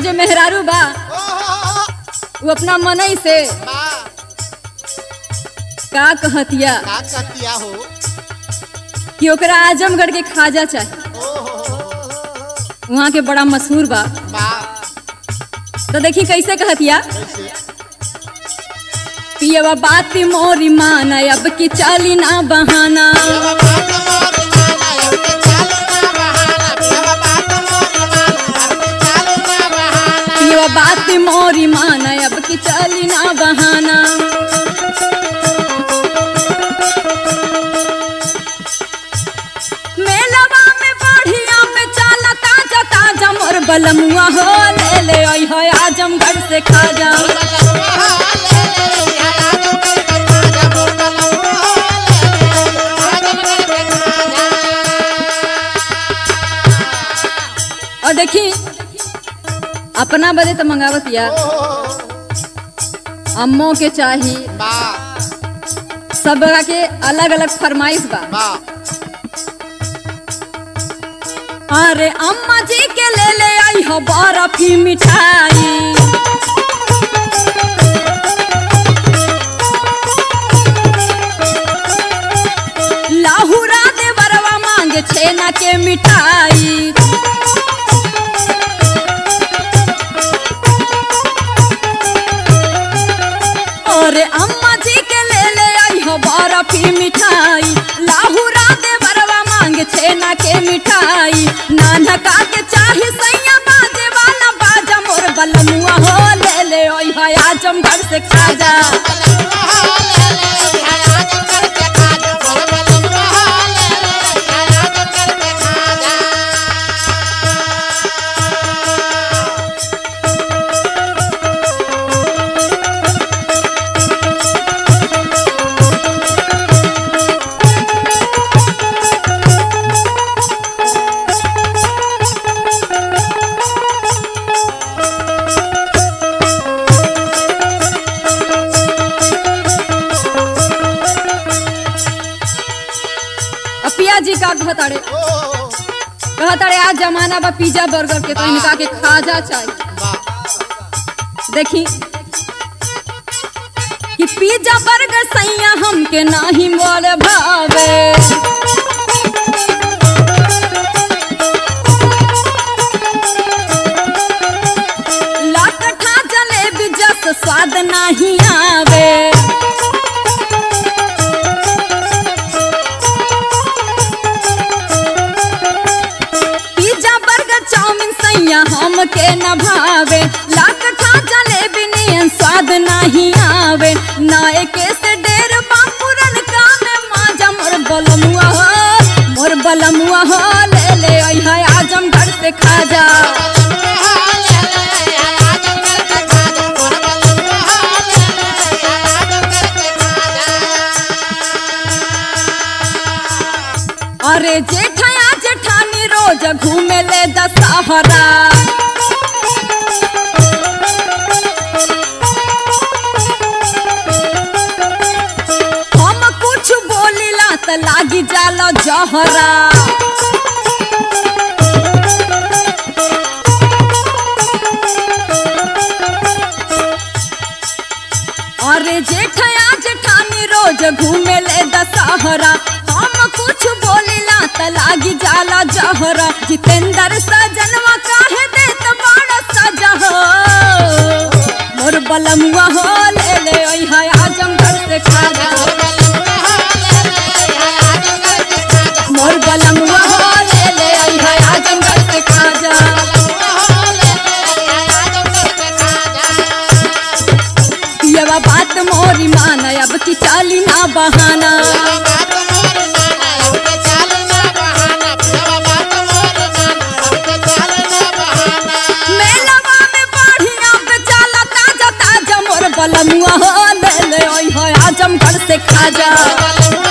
जो मेहरारू बा ओहो वो अपना मनई से बा का कहतिया का कहतिया हो कि ओकरा आजमगढ़ के खाजा चाहे ओहो वहाँ के बड़ा मशहूर बा बा तो देखी कैसे कहतिया कैसे पियवा बात मोरी माना अब की चाली ना बहाना पियवा बात मोरी माना अब की चाली ना बहाना मेलवा में बढ़िया पे चाला ताजा ताजा मोर बलमुआ हो ले ले आई है आजमगढ़ से खाजा और देखी अपना बदे तो मंगावत यार अम्मो के चाही सब के अलग अलग फरमाइश बा अरे अम्मा जी के ले ले आई हो बर्फी मिठाई लाहुरा दे बरवा मांगे छेना के मिठाई और अम्मा जी के ले ले आई हो बर्फी मिठाई लाहुरा दे बरवा मांगे छेना के मिठाई नाना का के चाही सैया बाजे वाला बाजा मोर बलमुआ हो ले ले आई है आजमगढ़ से खाजा अपिया जी का कहताड़े कहताड़े आज जमाना बा पिज्जा बर्गर के तो इनका के खाजा चाहिए देखी कि पिज्जा बर्गर सैया हमके नाही मोल भावे लाकठा जलेबी जस स्वाद नाही आवे पिज्जा बर्गर चाउमीन सैया हमके न भावे लाकठा जलेबी नियन स्वाद नहीं आवे नाए के से डेर बापुरन का में माजा मोर बलमुआ हो मोर बलमुआ हो ले ले आई है आजमगढ़ से खाजा अरे जेठया जेठानी रोज घूमे ले दशहरा हम कुछ बोलिला त लागी जाला जहरा अरे जेठया जेठानी रोज घूमे ले दशहरा हम कुछ बोलिला त लागी जाला जहरा जितेंद्र सजनवा काहे देत बड़ा सजा हो मोर बलमुआ हो ले ले ओई है आजमगढ़ से खाजा मोर बलमुआ हो ले ले ओई है आजमगढ़ से खाजा पियवा बात मोरी माना अब की चाली ना बहाना मेलवा में बढ़िया पे चाला ताजा ताजा मोर बलमुआ हो ले ले ओई है आजमगढ़ से खाजा